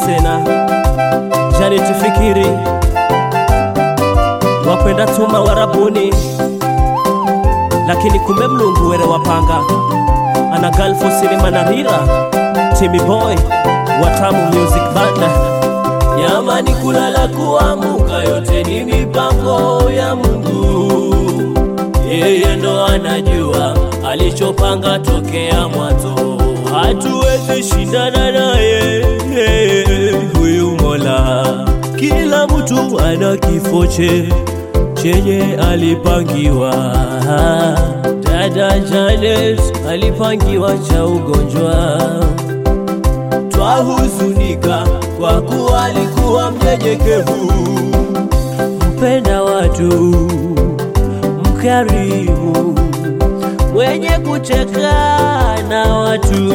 tena Janeti Fikiri wakwenda tuma warabuni, lakini kumbe Mlungu were wapanga ana Galfo Sinema na Rira Timmy Boy Watamu Music Band. Yamani kulala kuamuka, yote ni mipango ya Mungu, yeye ndo anajua alichopanga tokea mwanzo, hatuwezi shindana naye huyu Mola. Kila mtu ana kifo che chenye alipangiwa. Dada Janet alipangiwa cha ugonjwa, twahuzunika kwa kuwa alikuwa mnyenyekevu, mpenda watu, mkarimu, mwenye kucheka na watu,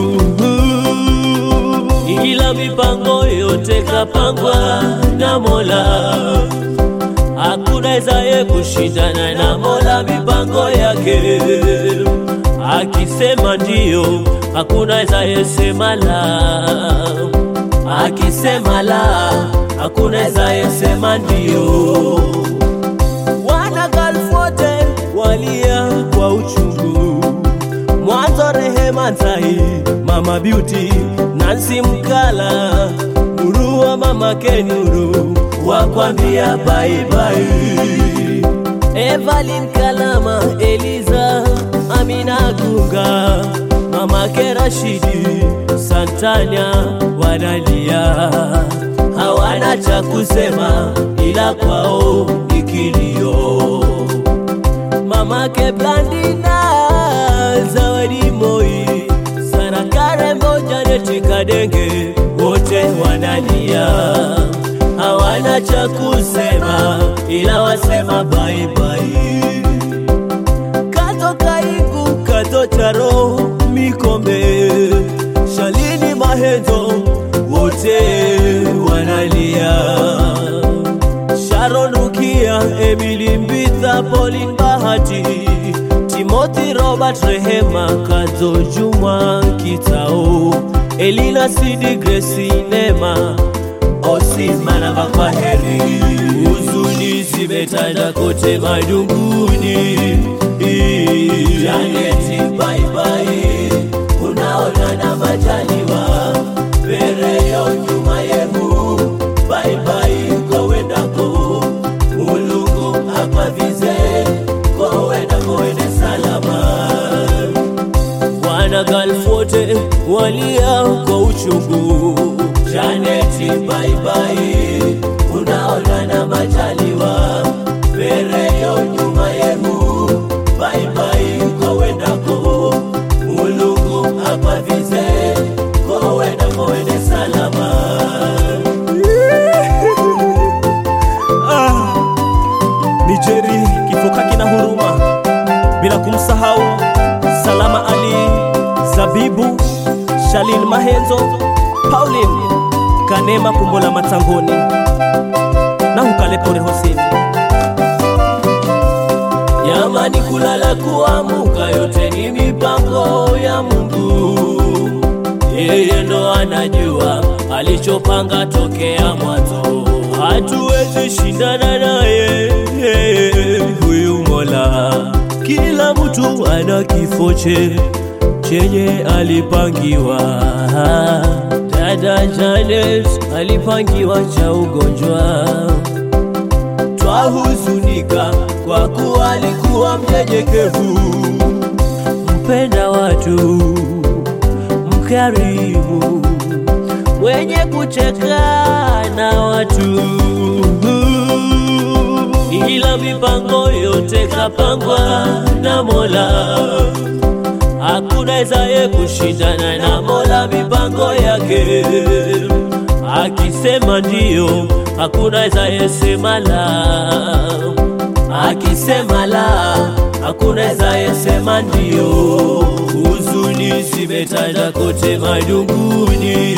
ila mipango yote kapangwa na Mola. Hakuna ezaye kushindana na Mola mipango yake. Akisema ndio, hakuna ezaye sema la. Akisema la, hakuna ezaye sema ndio. Wana Gulf wote walia kwa uchungu, mwanzo Rehema Nzai, Mama Beauty, Nancy Mkala, Nurua, Mama Kenuru wakwambia bye bye. Evelyn Kalama, Eliza, Amina Gunga, Mama Kerashidi, Santanya wanalia, hawana cha kusema ila kwao ni kilio. Mamake Blandina, Zawadi Moi, Sara Karembo, Janeti Kadenge, wote wanalia hawana cha kusema ila wasema bye bye. Kato Kaiku, Kato Charo, Mikombe, Shalini Mahenzo, wote wanalia. Sharon Rukia, Emily Mbitha, Pauline Bahati, Timothy Robert Rehema, Kazo Juma Kitao, Elina Sidi, Grace Nema, Osimana kwa heri, huzuni zimetanda kote madunguni. Janeti bye bye, unaona na majaliwa Bereyo nyuma yenu bye bye, kowendako Mulungu akwavize kowendako wende salama. Wana Gulf wote walia kwa uchungu Janeti bye bye, unaona na majaliwa Bereyo nyuma yenu bye bye, kowendako Mulungu akwavize kowendako wende salama. Ah, ni Jerry kifoka kina huruma, bila kumsahau Salama Ali, Zabibu, Shalin Mahenzo, Pauline Kanema Kumbola Matangoni na Hukale Pore Hosini. Yamani kulala kuamuka, yote ni mipango ya Mungu. Yeye ndo anajua alichopanga tokea mwanzo, hatuwezi shindana naye huyu Mola. Kila mtu ana kifo che chenye alipangiwa. Dada Janet alipangiwa cha ugonjwa, twahuzunika kwa kuwa alikuwa mnyenyekevu, mpenda watu, mkarimu, mwenye kucheka na watu, ila mipango yote kapangwa na Mola. Hakuna ezaye kushindana na Mola mipango yake. Akisema ndio, hakuna ezaye sema la. Akisema la, hakuna ezaye sema ndio. Huzuni zimetanda kote madunguni.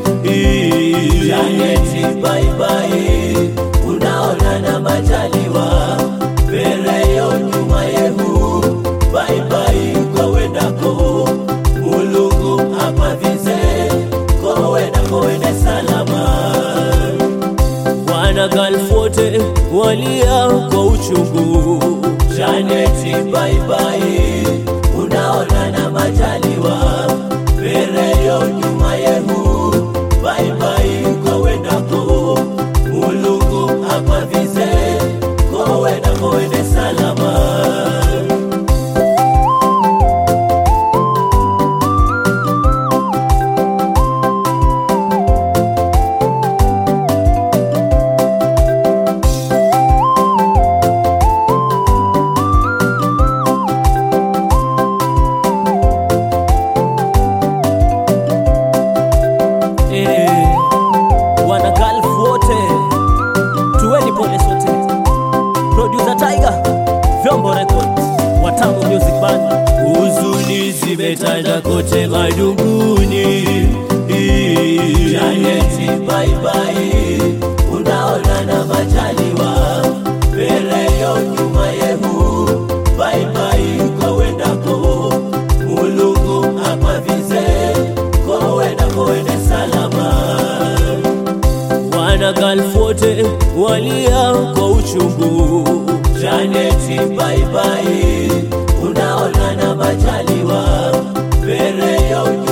Janeti bye bye, unaona na majaliwa Bereyo nyuma yenu bye bye, kwa wendako Mulungu akwavize kwa wendako wende salama. uchungu. Janeti baibai, unaona na majaliwa Pereyo nyuma yehu baibai kowendako Mulungu akwavize kowendako wende salama Eh, wana Gulf wote tuweni pole sote. Producer Tiger, Vyombo Records, Watamu Music Band. huzuni zimetanda kote madunguni. Janeti baibai, unaona na majaliwa Pereyo nyuma yehu baibai kowendako Mulungu akwavize kowendako wende salama Wana Gulf wote walia kwa uchungu. Janeti baibai, unaona na majaliwa Pereyo